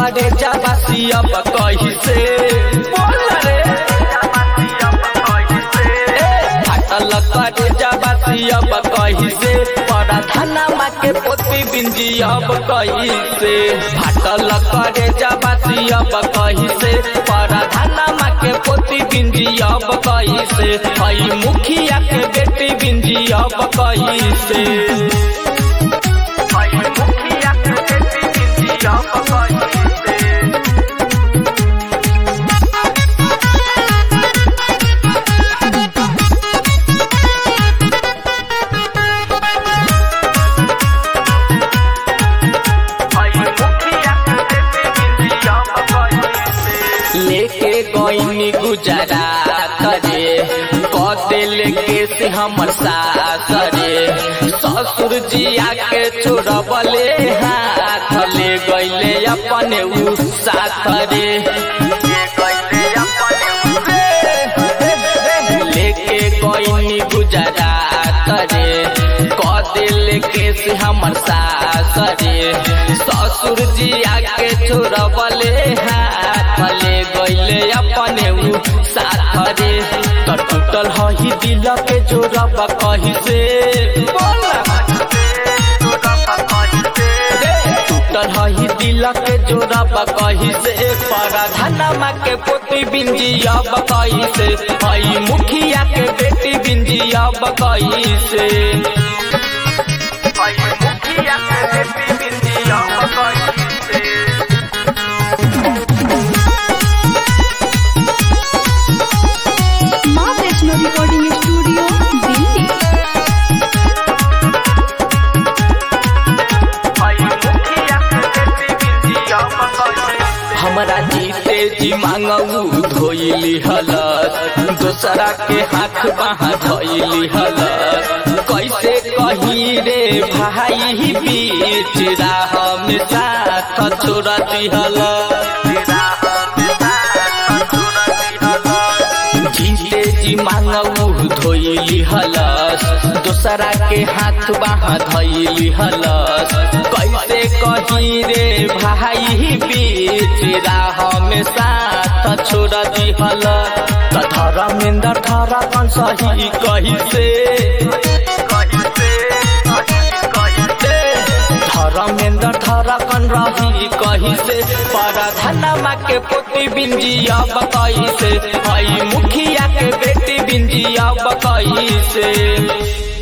करे जाबासी अब कही से बोल रे ए, फाटल करे जाबासी अब कही से बड़ा थाना माँ के पोती बिंजी अब कही से फाटल करे जाबासी अब कही से बड़ा थाना माँ के पोती बिंजी अब कही से हई मुखिया के बेटी बिंजी अब कही से लेके गईनी गुजरा करे कदे लेके से हमर सास रे ससुर जी आके छोड़बले हाथ ले गईले अपने उ साथ रे लेके गईनी गुजरा करे कदे लेके से हमर सास रे ससुर जी आके छोड़बले हाथ ले गईले अपने उ साथ रे त टूटल हही दिल के जोड़ब कही से टूटल हही दिल के जोड़ब कही से पराधनमा के पोती बिंजी अब कही से हई मुखिया के बेटी बिंजी अब कही से माँ वैष्णो रिकॉर्डिंग स्टूडियो दिल्ली हमरा जीते जी मांगू धोइली हलत दोसरा के हाथ बाहा धोइली हलत कैसे कही रे भाई बीच राह में साथ छोड़ दिहल जीते जी मांगू धोइली हलस दोसरा के हाथ बाहा धोइली हलस कैसे कही रे भाई बीच राह में साथ छोड़ दिहल त धर्मेंद्र धरा कन सही कही से धर्मेंद्र धरा कन रही कही से पराधनमा के पोती बिंजी अब कही से हई मुखिया के बेटी बिंजी अब कही से